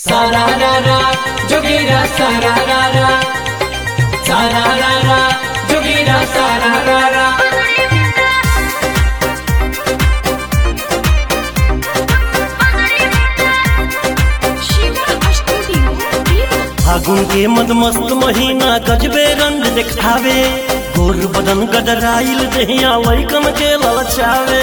Sararara, jogira sararara. Sararara, jogira sararara. फागुन के मदमस्त महीना गजबे रंग दिखावे गोर बदन गदराइल दहिया वैकम के ललचावे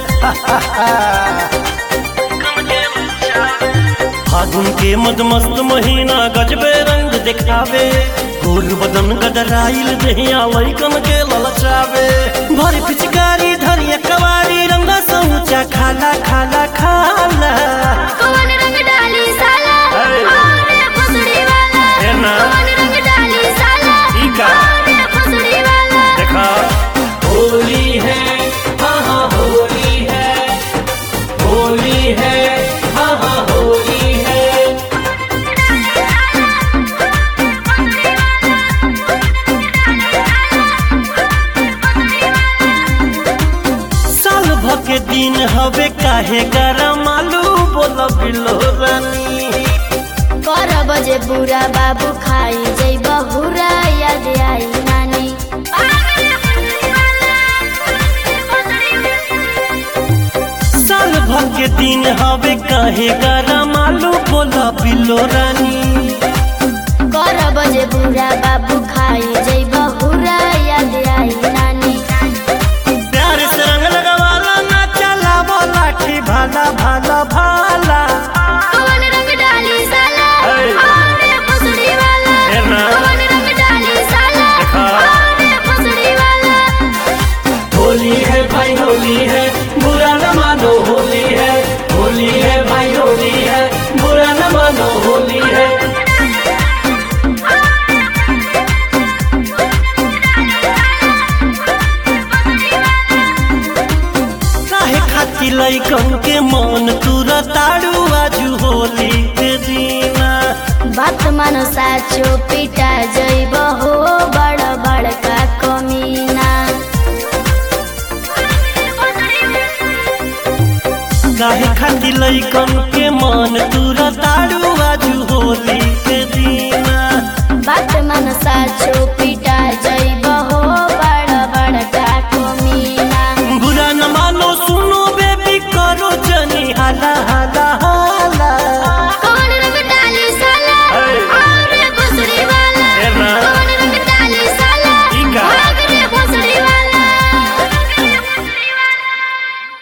फागुन के मदमस्त महीना गजबे रंग दिखावे गोर बदन गदराइल दहिया वैकम के ललचावे भर पिचकारी धरिया कवारी रंगा सऊचा खाला खाला खाला कौन रंग डाली साला अरे। अरे फसड़ी वाला है ना? कौन रंग डाली साला ई का? अरे फसड़ी वाला देखा होली है हाँ हाँ होली है होली है हाँ हाँ होली है साल भर के दिन हवे काहे गरम आलू बोल बिलो रानी कर बजे बुरा बाबू खाई जई बहुरा याद आई नानी साल भर के दिन हवे काहे गरम आलू बोल बिलो रानी कर बजे बुरा बाबू खाई जई बहुरा याद आई नानी प्यार से रंग लगवाला ना चला लाठी भाला भाला भाला कौन रंग डाली साला अरे। अरे फसड़ी वाला है ना? कौन रंग डाली साला देखा। अरे फसड़ी वाला होली है भाई होली है बुरा न मानो होली है होली है भाई होली है बुरा न मानो होली है काहे खाती लइकन के मन तुरा ताड़ू आजू होली के दीना बात मानो साचो पिटा जइब हो बड़ बड़का कमीना काहे खाती लइकन के मन तुरा ताड़ू आजू होली के दीना बात मानो साचो